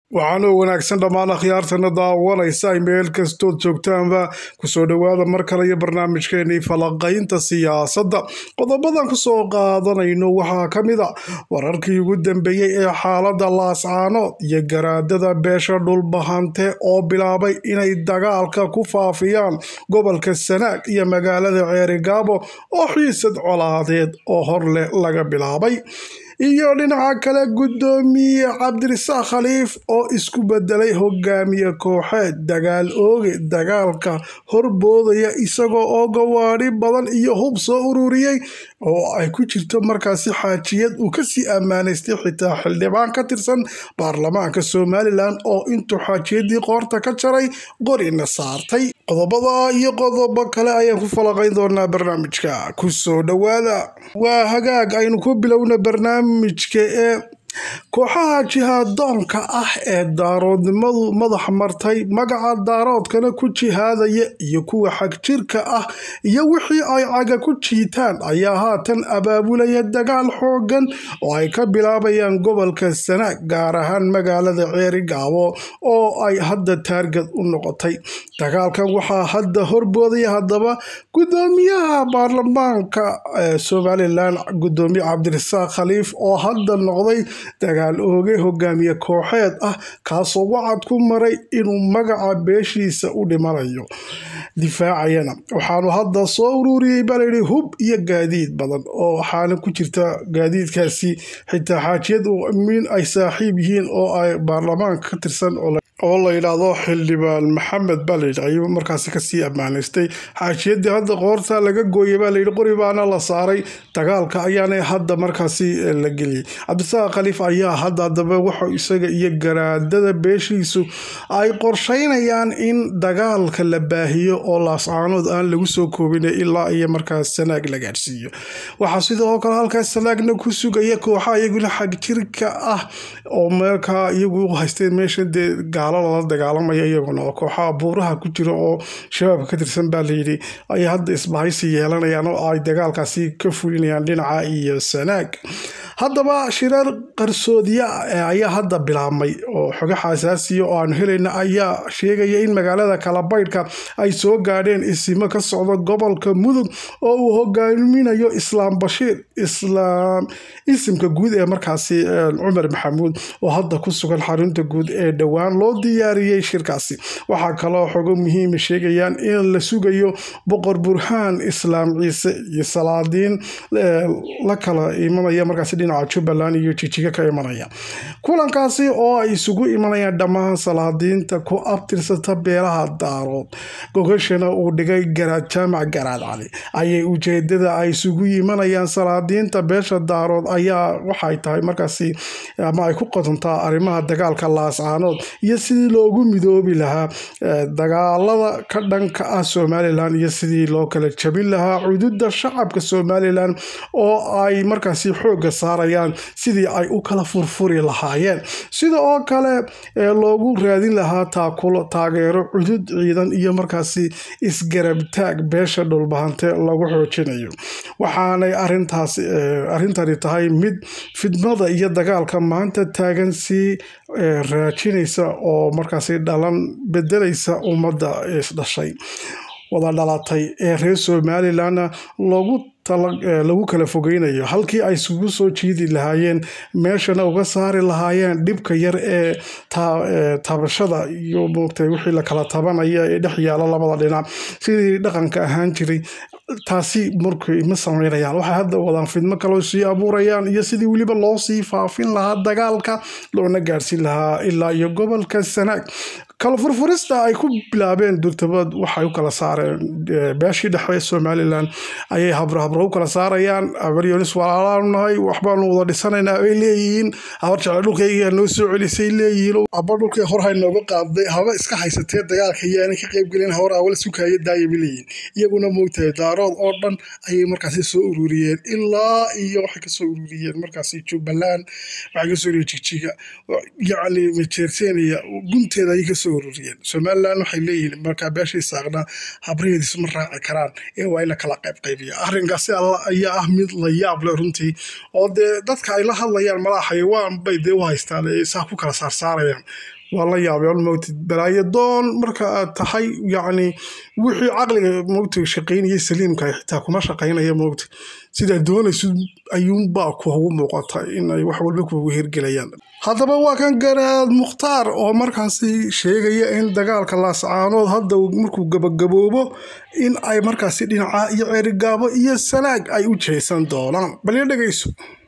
waxaana wanaagsan dhammaan akhyaartana daawanaysa meel kastood joogtaanba kusoo dhowaada mar kale iyo barnaamijkeenii falaqaynta siyaasadda qodobadan kusoo qaadanayno waxaa ka mid a wararkii ugu dambeeyey ee xaaladda laascaanood iyo garaadada beesha dhulbahante oo bilaabay inay dagaalka ku faafiyaan gobolka sanaag iyo magaalada ceerigaabo oo xiisad colaadeed oo hor leh laga bilaabay iyo dhinaca kale guddoomiye cabdirisaaq khaliif oo isku bedelay hogaamiye kooxeed dagaal ooge dagaalka horboodaya isagoo oo gawaadhi badan iyo hub soo ururiyey oo ay ku jirto markaasi xaajiyad uu kasii ammaanaystay xitaa xildhibaan ka tirsan baarlamaanka somalilan oo intuu xaajiyadii qoorta ka jaray qorina saartay qodobada iyo qodobo kale ayaan ku falaqayn doonaa barnaamijka kusoo dhowaada waa hagaag aynu ku bilowna barnaamijka ee kooxaha jihaadoonka ah ee daaroodnimadu madax martay magaca daaroodkana ku jihaadaya iyo kuwa xagjirka ah iyo wixii ay caga ku jiitaan ayaa haatan abaabulaya dagaal xoogan oo ay ka bilaabayaan gobolka sanaag gaar ahaan magaalada ceerigaabo oo ay hadda taargad u noqotay dagaalkan waxaa hadda horboodaya haddaba guddoomiyaha baarlamaanka somalilan guddoomiye cabdirisaaq khaliif oo hadda noqday dagaal ooge hogaamiye kooxeed ah kaasoo wacad ku maray inuu magaca beeshiisa u dhimanayo difaacayana waxaanu hadda soo ururiyey baa layidhi hub iyo gaadiid badan oo waxaana ku jirta gaadiidkaasi xitaa xaajiyad min ay saaxiib yihiin oo ay baarlamaanka ka tirsan oo la yidhaahdo xildhibaan maxamed baa layidhi ayuu markaasi kasii ammaanaystay xaajiyadii hadda qoorta laga gooyay baa layidhi qori baana la saaray dagaalka ayaana hadda markaasi la geliyey cabdisaaq khaliif ayaa hadda haddaba waxa isaga iyo garaadada beeshiisu ay qorsheynayaan in dagaalka la baahiyo oo laascaanood aan lagu soo koobin ilaa iyo markaas sanaag la gaadhsiiyo waxaa sidoo kale halkaas sanaagna ku sugaya kooxa iyaguna xagjirka ah oo markaa iyagu haysteen meesha dee lala dagaalamaya iyaguna oo kooxaha buuraha ku jira oo shabaabka ka tirsan baa layidhi ay hadda isbahaysi yeelanayaan oo ay dagaalkaasi ka fulinayaan dhinaca iyo sanaag haddaba shirar qarsoodiya ayaa hadda bilaabmay oo xogaha asaasiya oo aanu helayna ayaa sheegaya in magaalada kalabaydhka ay soo gaadheen isimo ka socda gobolka mudug oo uu hogaaminayo islaam bashiir islaam isimka guud ee markaasi cumar maxamuud oo hadda ku sugan xarunta guud ee dhowaan loo diyaariyey shirkaasi waxaa kaloo xogo muhiima sheegayaan in la sugayo boqor burhaan islaam ciise iyo salaadiin la kala imanaya markaasi dhinaca jubbaland iyo jijiga ka imanaya kulankaasi oo ay isugu imanayaan dhammaan salaadiinta ku abtirsata beelaha daarood gogashana uu dhigay garaad jaamac garaad cali ayay ujeedada ay isugu yimanayaan salaadiinta beesha daarood ayaa waxay tahay markaasi ama ay ku qotontaa arrimaha dagaalka laascaanood iyo sidii loogu midoobi lahaa dagaalada ka dhanka ah somalilan iyo sidii loo kala jabin lahaa cududa shacabka somalilan oo ay markaasi xoogga saarayaan sidii ay u kala furfuri lahaayeen sida oo kale loogu raadin lahaa taakulo taageero cudud ciidan iyo markaasi isgarabtaag beesha dhulbahante lagu xoojinayo waxaanay arintaas arrintani tahay mid fidmada iyo dagaalka maanta taagan sii raajinaysa oo markaasi dhalan bedelaysa ummadda isdhashay wada dhalatay ee reer somalilanna loogu lagu kala fogeynayo halkii ay isugu soo jiidi lahaayeen meeshana uga saari lahaayeen dhibka yar ee taabashada iyo moogtay wixii la kala tabanaya ee dhex yaala labada dhinac sidii dhaqanka ahaan jiray taasi markay ma sameynayaan waxay hadda wadaan fidmo kaloo sii abuurayaan iyo sidii weliba loo sii faafin lahaa dagaalka loona gaadhsiin lahaa ilaa iyo gobolka sanaag kala furfurista ay ku bilaabeen durtabad waxay u kala saareen beeshii dhexe somalilan ayay habrahabro u kala saarayaan abaryonis walaalaanu nahay waxbaanu wada dhisanaynaa ay leeyihiin habar jecel dhulkayga noo soo celisay leeyihiin aba dhulkay hor hay nooga qaaday haba iska haysatee dagaalka yaana ka qaybgelin hawar awal sukaayo daayaba leeyihiin iyaguna moogtahay daarood oo dhan ayay markaasi soo ururiyeen ilaa iyo waxay kasoo ururiyeen markaasi jubbaland waxay kasoo ururiyeen jigjiga yacni majeerteeniya gunteeda ayay kasoo ururiyeen somalilan waxay leeyihiin markaa beeshii saaqna habraheediis ma raaci karaan ee waa in la kala qayb qaybiya arrinkaasi alla ayaa ah mid la yaab leh runtii oo dee dadka ay la hadlayaan malaa xayawaan bay dee u haystaan ee saa ku kala saarsaarayaan waa la yaabay moogtid balaayo doon marka aad tahay yacni wixii caqliga moogtid shaqaynayay saliimka xitaa kuma shaqaynaya moogtid sidaa doonaysid ayuunbaa kuugu muuqata inay wax walba kuugu hirgelayaan haddaba waa kan garaad mukhtaar oo markaasi sheegaya in dagaalka laascaanood hadda markuu gabagaboobo in ay markaasi dhinaca iyo ceerigaabo iyo salaag ay u jeesan doonaan balyo dhegayso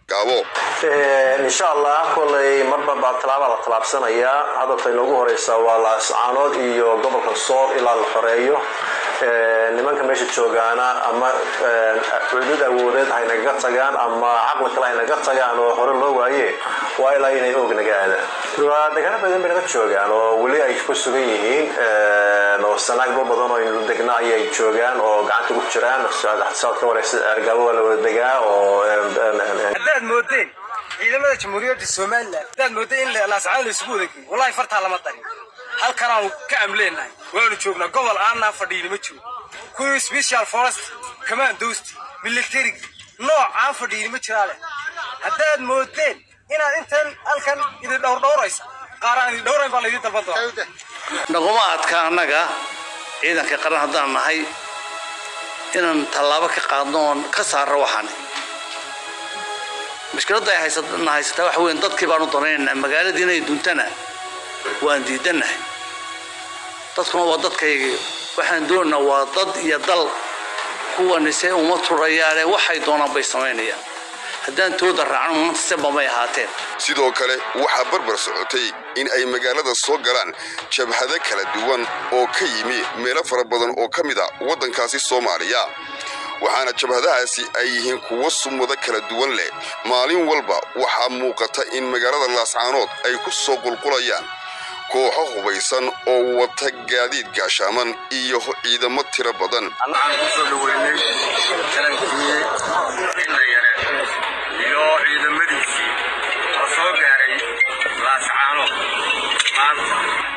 insha allah kolay marba baa tallaaba la tallaabsanayaa hadalta inoogu horeysa waa laascaanood iyo gobolka sool ilaa la xoreeyo nimanka meesha joogaana ama cudud awoodeed haynaga tagaan ama caqli kale haynaga tagaan oo hore loo waaye waa ilaa inay og naga aadaan waa dagaalo badan bay naga joogaan oo weli ay ku sugan yihiin oo sanaagba badan oo aynu degna ayay joogaan oo gacanta ku jiraan saad ka wareysa ergaabo waa la wada degaa oo haddaad moodeen ciidamada jamhuuriyadda somalilan haddaad moodeen in laascaan la isugu wadageeyo wallahi fartaa lama darin halkanaanu ka amleenahay waanu joognaa gobol aanaa fadhiini ma jiro kuwii special forest commandost military nooc aan fadhiini ma jiraale haddaad moodeen inaad intan halkan idin dhowrdhowraysa qaar aan idin dhowrayn baa laydin dalban doona naguma adka annaga ciidanka qaran haddaan nahay inaan tallaabo ka qaadno oon ka saarro waxaan mushkiladda ay haysana haysataa waxa weyn dadkii baanu danaynaynaa magaaladii inay duntana waan diidannahay dadkuna waa dadkaygii waxaan doonaynaa waa dad iyo dal kuwanise uma turayaane waxay doonaan bay samaynayaan haddaan tooda raacno maanta seba may ahaateen sidoo kale waxaa barbar socotay in ay magaalada soo galaan jabhado kala duwan oo ka yimi meelo fara badan oo ka mid a waddankaasi soomaaliya waxaana jabhadahaasi ay yihiin kuwo sumado kala duwan leh maalin walba waxaa muuqata in magaalada laascaanood ay ku soo qulqulayaan kooxo hubaysan oo wata gaadiid gaashaaman iyo ciidamo tiro badan waxaan ku soo dhaweynay tarankii indhayare iyo ciidamadiisii oo soo gaaray laascaano maanta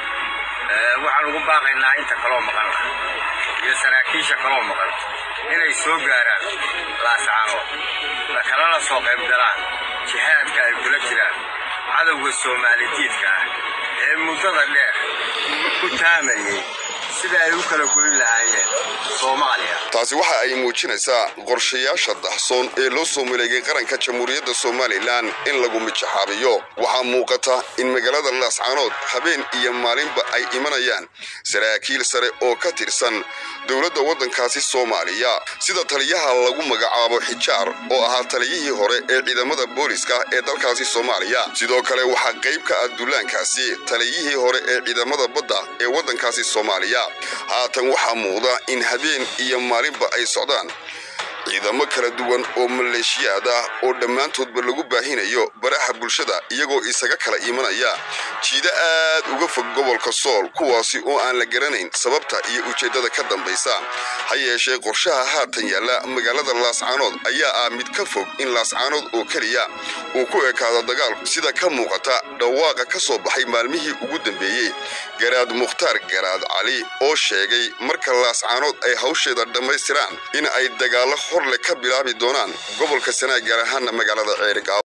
waxaan ugu baaqaynaa inta kaloo maqan iyo saraakiisha kaloo maqan inay soo gaaraan laascaano kalana soo qayb galaan jihaadka ay kula jiraan cadowga soomaalidiidka ah ee muddada dheer ku taamayay sida ay u kala goyn lahaayeen soomaaliya taasi waxa ay muujinaysaa qorshayaasha daxsoon ee loo soo maleegay qaranka jamhuuriyadda somalilan in lagu mijaxaabiyo waxaa muuqata in magaalada laascaanood habeen iyo maalinba ay imanayaan saraakiil sare oo ka tirsan dowladda waddankaasi soomaaliya sida taliyaha lagu magacaabo xijaar oo ahaa taliyihii hore ee ciidamada booliska ee dalkaasi soomaaliya sidoo kale waxaa qayb ka ah dullaankaasi taliyihii hore ee ciidamada badda ee waddankaasi soomaaliya haatan waxaa muuqda in habeen iyo maalinba ay socdaan ciidamo kala duwan oo maleeshiyaad ah oo dhammaantoodba lagu baahinayo baraha bulshada iyagoo isaga kala imanaya jiida aad uga fog gobolka sool kuwaasi oo aan la garanayn sababta iyo ujeeddada ka dambaysa ha yeeshee qorshaha haatan yaalla magaalada laascaanood ayaa ah mid ka fog in laascaanood oo keliya uu ku ekaado dagaalku sida ka muuqata dhawaaqa ka soo baxay maalmihii ugu dambeeyey garaad mukhtaar garaad cali oo sheegay marka laascaanood ay hawsheeda dhammaystiraan in ay dagaallo horle ka bilaabi doonaan gobolka sanaag gaar ahaana magaalada ceerigaabo